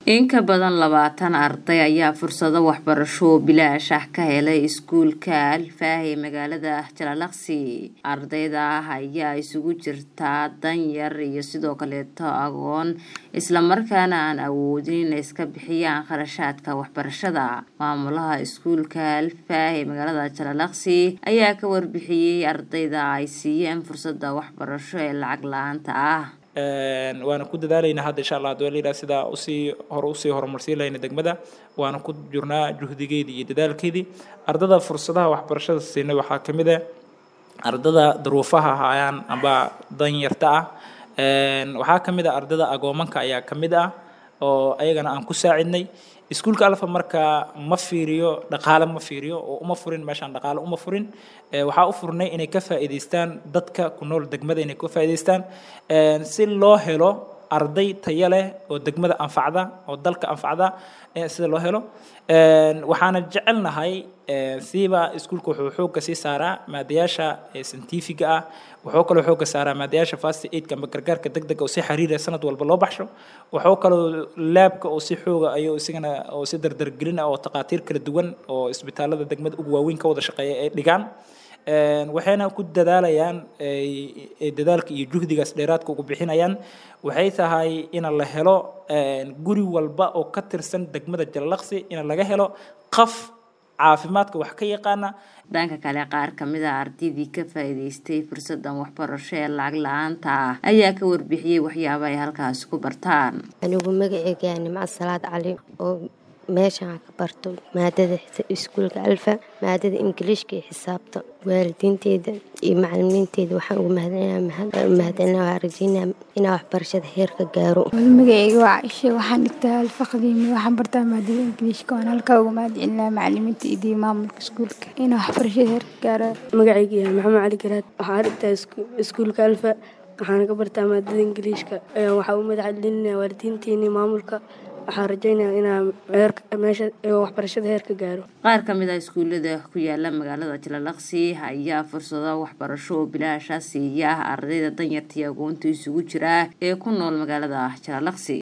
In ka badan labaatan arday ayaa fursado waxbarasho oo bilaash ah ka helay iskuulka Alfaahi magaalada Jaalalakhsi. Ardayda ayaa isugu jirta danyar iyo sidoo kaleeto agoon isla markaana aan awoodin inay iska bixiyaan kharashaadka waxbarashada. Maamulaha iskuulka Alfaahi magaalada Jaalalakhsi ayaa ka warbixiyay ardayda ay siiyeen fursada waxbarasho ee lacag la'aanta ah. waana ku dadaalaynaa hadda insha allah hadii la sidaa usii hore usii horumarsiin lahayna degmada waana ku jirnaa juhdigeedii iyo dadaalkeedii ardada fursadaha waxbarashada siinay waxaa ka mid ah ardada duruufaha hayaan amba danyarta ah waxaa ka mid ah ardada agoomanka ayaa ka mid ah oo ayagana aan ku saacidnay iskuulka alfa marka ma fiiriyo dhaqaale ma fiiriyo oo uma furin meeshaan dhaqaale uma furin waxaa u furnay inay ka faa'iidaystaan dadka ku nool degmada inay ka faa'iidaystaan si loo helo arday tayo leh oo degmada anfacda oo dalka anfacda sida loo helo waxaana jecelnahay siiba iskuulka wuxuu xoogga sii saaraa maadayaasha scientifiga ah wuxuu kaloo xoogga saaraa maadayaasha fast aidka amba gargaarka degdega oo si xiriira sanad walba loo baxsho wuxuu kaloo laabka oo si xooga ayuu isigana oo si dardargelin ah oo takhaatiir kala duwan oo isbitaalada degmada ugu waaweyn ka wada shaqeeya ay dhigaan waxayna ku dadaalayaan dadaalka iyo juhdigaas dheeraadka ugu bixinayaan waxay tahay in la helo guri walba oo ka tirsan degmada Jaalalakhsi in laga helo qaf caafimaadka wax ka yaqaana dhanka kale qaar ka mid ah ardaydii ka faa'iidaystay fursadan waxbarasho ee lacag la'aanta ah ayaa ka warbixiyey waxyaabo ay halkaasi ku bartaan anigu magacayga nimco salaad cali oo meeshaan ka barto maadada iskuulka alfa maadada ingiliishka iyo xisaabta waalidiinteyda iyo macalimiinteyda waxaan ugu mahadcelinaa waa rajeynaa inaa waxbarashada heer ka gaaro magacayga waa caisha waxaan dhigtaa alfa qadiimi waxaan bartaa maadada ingiliishka waan halkaa uga mahadcelinaa macalimiinta iyo maamulka iskuulka inaa waxbarashada heer ka gaaro magacayga yahay maxamed cali garaad waxaan dhigtaa iskuulka alfa waxaana ka bartaa maadada ingiliishka waxaa u mahadcelinaa waalidiinteeni maamulka waxaan rajaynayaa inaa meesha waxbarashada heer ka gaaro qaar ka mid ah iskuullada ku yaala magaalada Jaalalakhsi ayaa fursado waxbarasho oo bilaash ah siiya ardayda danyarta iyo agoonta isugu jira ee ku nool magaalada Jaalalakhsi